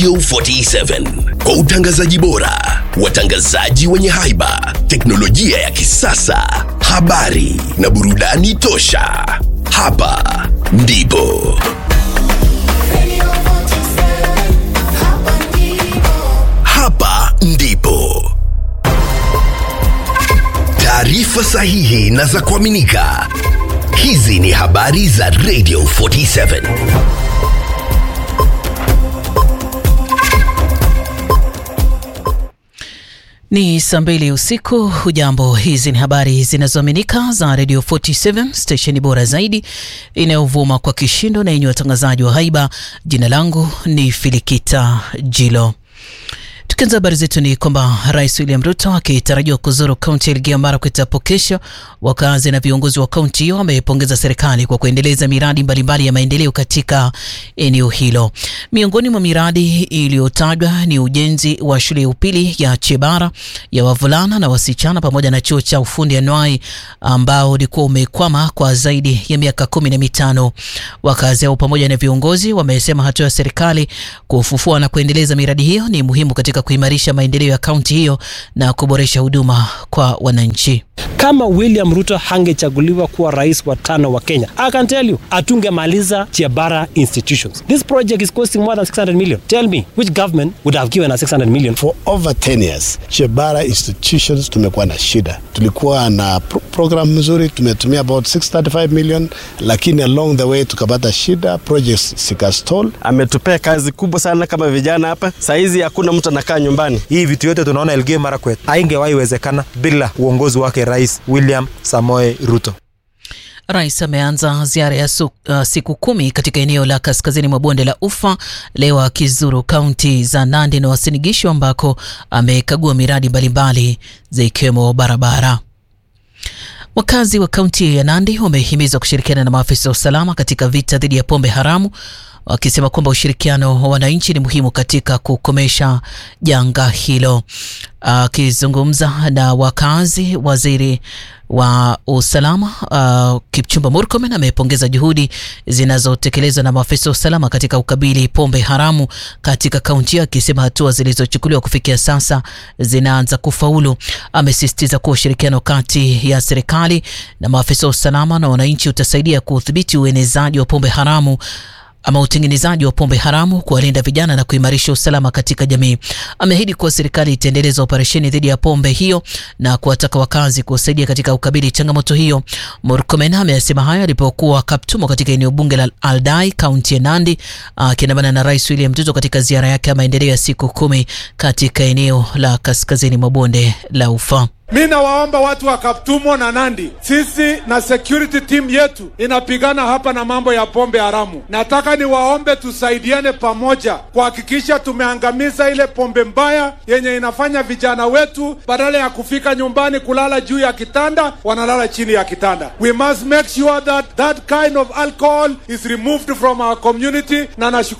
Radio 47 kwa utangazaji bora, watangazaji wenye haiba, teknolojia ya kisasa, habari na burudani tosha. Hapa ndipo hapa ndipo taarifa sahihi na za kuaminika. Hizi ni habari za Radio 47. Ni saa mbili usiku. Hujambo, hizi ni habari zinazoaminika za Radio 47 stesheni bora zaidi inayovuma kwa kishindo na yenye watangazaji wa haiba. Jina langu ni Filikita Jilo. Tukianza habari zetu ni kwamba Rais William Ruto akitarajiwa kuzuru kaunti ya Elgeyo Marakwet hapo kesho, wakazi na viongozi wa kaunti hiyo wamepongeza serikali kwa kuendeleza miradi mbalimbali ya maendeleo katika eneo hilo. Miongoni mwa miradi iliyotajwa ni ujenzi wa shule ya upili ya Chebara ya wavulana na wasichana pamoja na chuo cha ufundi anuai ambao ulikuwa umekwama kwa zaidi ya miaka kumi na mitano. Wakazi hao pamoja na viongozi wamesema hatua ya serikali kufufua na kuendeleza miradi hiyo ni muhimu katika kuimarisha maendeleo ya kaunti hiyo na kuboresha huduma kwa wananchi. Kama William Ruto hangechaguliwa kuwa rais wa tano wa Kenya, I can tell you, atungemaliza Chebara institutions. This project is costing more than 600 million. Tell me, which government would have given us 600 million? For over 10 years, Chebara institutions tumekuwa na shida. Tulikuwa na pro program mzuri, tumetumia about 635 million, lakini along the way tukapata shida, projects zikastall. Ametupea kazi kubwa sana kama vijana hapa. Saizi hakuna mtu anakaa nyumbani. Hii vitu yote tunaona Elgeyo Marakwet haingewahi wezekana bila uongozi wake Rais William Samoei Ruto. Rais ameanza ziara ya su, uh, siku kumi katika eneo la kaskazini mwa bonde la Ufa leo akizuru kaunti za Nandi na Uasin Gishu ambako amekagua miradi mbalimbali zikiwemo barabara. Wakazi wa kaunti ya Nandi wamehimizwa kushirikiana na maafisa wa usalama katika vita dhidi ya pombe haramu wakisema kwamba ushirikiano wa wananchi ni muhimu katika kukomesha janga hilo. Akizungumza uh, na wakazi, waziri wa usalama uh, Kipchumba Murkomen amepongeza juhudi zinazotekelezwa na maafisa wa usalama katika ukabili pombe haramu katika kaunti hiyo, akisema hatua zilizochukuliwa kufikia sasa zinaanza kufaulu. Amesisitiza kuwa ushirikiano kati ya serikali na maafisa wa usalama na wananchi utasaidia kudhibiti uenezaji wa pombe haramu ama utengenezaji wa pombe haramu, kuwalinda vijana na kuimarisha usalama katika jamii. Ameahidi kuwa serikali itaendeleza operesheni dhidi ya pombe hiyo na kuwataka wakazi kusaidia katika ukabili changamoto hiyo. Murkomen amesema hayo alipokuwa Kaptumo katika eneo bunge la Aldai, kaunti ya Nandi, akiandamana na Rais William Ruto katika ziara yake ya maendeleo ya siku kumi katika eneo la kaskazini mwa bonde la Ufa. Mi nawaomba watu wa Kaptumo na Nandi, sisi na security team yetu inapigana hapa na mambo ya pombe haramu. Nataka niwaombe tusaidiane pamoja kuhakikisha tumeangamiza ile pombe mbaya yenye inafanya vijana wetu badala ya kufika nyumbani kulala juu ya kitanda wanalala chini ya kitanda. We must make sure that that kind of alcohol is removed from our community, na nashukuru